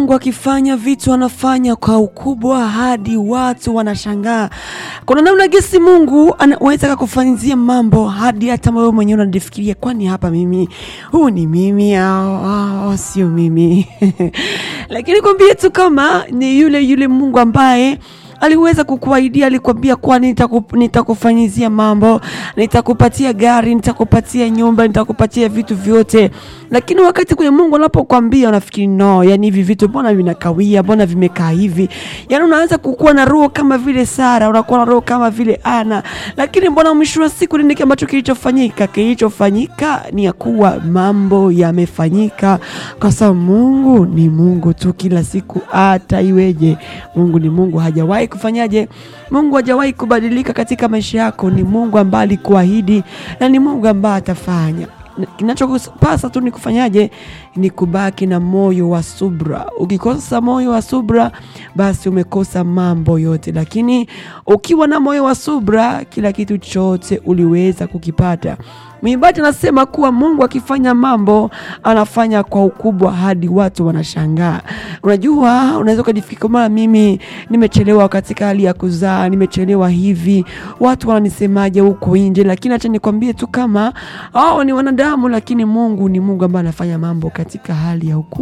Mungu akifanya vitu anafanya kwa ukubwa hadi watu wanashangaa. Kuna namna gesi Mungu anaweza kakufanyizia mambo hadi hata wewe mwenyewe unajifikiria, kwani hapa mimi huu ni mimi au, au sio mimi? Lakini kwambie tu kama ni yule yule Mungu ambaye aliweza kukuahidia, alikwambia kwani nitaku, nitakufanyizia mambo, nitakupatia gari, nitakupatia nyumba, nitakupatia vitu vyote. Lakini wakati kwenye Mungu anapokuambia unafikiri no, yani hivi vitu mbona vinakawia, mbona vimekaa hivi? Yani unaanza kukuwa na roho kama vile Sara, unakuwa na roho kama vile Ana. Lakini mbona mwisho wa siku nini ambacho kilichofanyika? Kilichofanyika ni ya kuwa mambo yamefanyika, kwa sababu Mungu ni Mungu tu kila siku, hata iweje. Mungu ni Mungu, hajawahi kufanyaje? Mungu hajawahi kubadilika katika maisha yako. Ni Mungu ambaye alikuahidi na ni Mungu ambaye atafanya. Kinachopasa tu ni kufanyaje? Ni kubaki na moyo wa subra. Ukikosa moyo wa subra, basi umekosa mambo yote, lakini ukiwa na moyo wa subra, kila kitu chote uliweza kukipata. Mwimbaji anasema kuwa Mungu akifanya mambo anafanya kwa ukubwa hadi watu wanashangaa. Unajua, unaweza ukajifikiri mara mimi nimechelewa katika hali ya kuzaa, nimechelewa hivi, watu wananisemaje huko nje? Lakini acha nikwambie tu kama hao ni wanadamu, lakini Mungu ni Mungu ambaye anafanya mambo katika hali ya ukubwa.